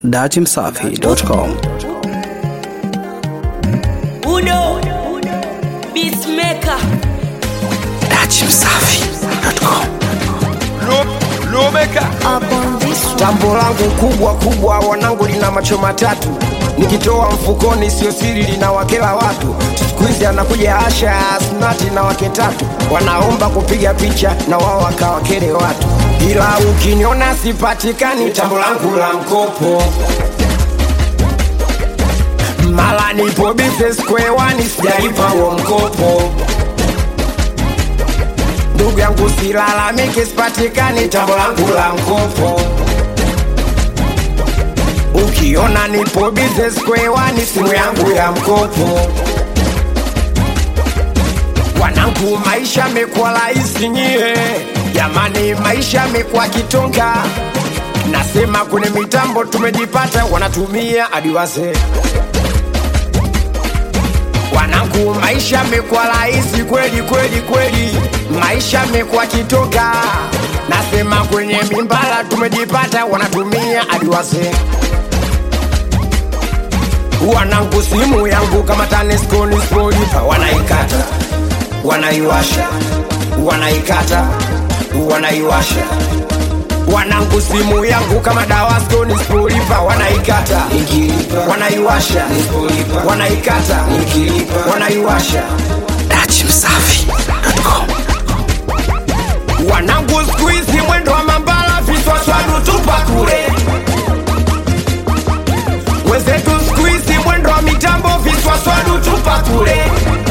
datimsafi.com. Udo Beatmaker datimsafi.com. Lomeka tambo langu kubwa kubwa, wanangu lina macho matatu, nikitoa mfukoni sio siri, linawakela watu. Siku hizi anakuja Asha Asmati na wake tatu, wanaomba kupiga picha na wao wakawakele watu, ila ukiniona sipatikani, tambo langu la mkopo mala nipo business square one, sijalipa huo mkopo ndugu yangu silalamike, sipatikani tambo langu la mkopo. Ukiona nipo business square one, simu yangu ya mkopo. Wanangu, maisha mekuwa rahisi nyie, jamani, maisha mekuwa kitonga. Nasema kwenye mitambo tumejipata, wanatumia hadi wazee wanangu, maisha mekuwa rahisi kweli kweli kweli, maisha mekuwa kitoka. Nasema kwenye mimbala tumejipata, wanatumia hadi wazee. Wanangu, simu yangu kama TANESCO nisipolipa, wanaikata wanaiwasha, wanaikata wanaiwasha wanangu simu yangu kama dawasco nisipolipa wanaikata wanaiwasha wanaikata wanaiwasha datimsafi.com. wanangu siku hizi mwendo wa mambala viswaswadu tupa kule wenzetu siku hizi mwendo wa mitambo viswaswadu tupa kule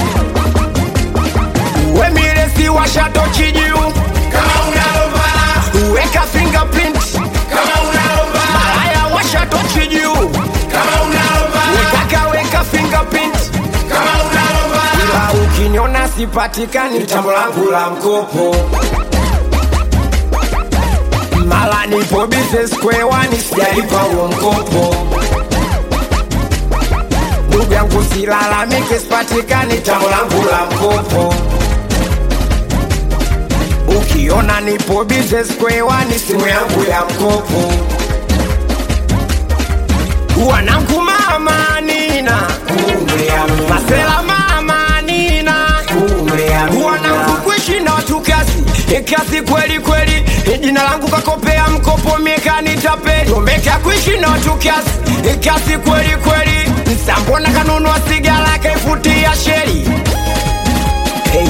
wemiresi washatochi juu kama unalombala weka fingerprint kama unalombala malaya washatochi juu kama unalombala wekaka weka fingerprint kama unalombala ila ukiniona sipatikani tambo langu la mkopo mala nipo business square one sijalipa huo mkopo ndugu yangu silalamike sipatikani tambo langu la mkopo ukiona nipo business square one simu yangu ya mkopo wanangu mama nina masela mama nina wanangu kuishi na watu kazi kazi kweli kweli jina langu kakopea mkopo mieka nitapeli omeka kuishi na watu kazi kazi kweli kweli nsambona kanunua sigara kaifutia sheri hey.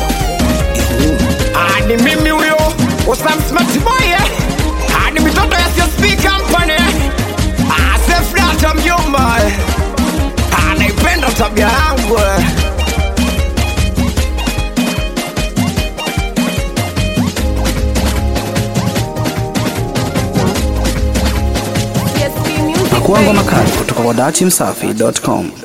Ah, ni mimi huyo Osam Smart Boy eh? Ah, ni mitoto ya CSP Company ah, Safe Data mjomba eh? ah, naipenda tabia yangu eh? CSP Music Pakuangwa makali kutoka kwa datimsafi.com.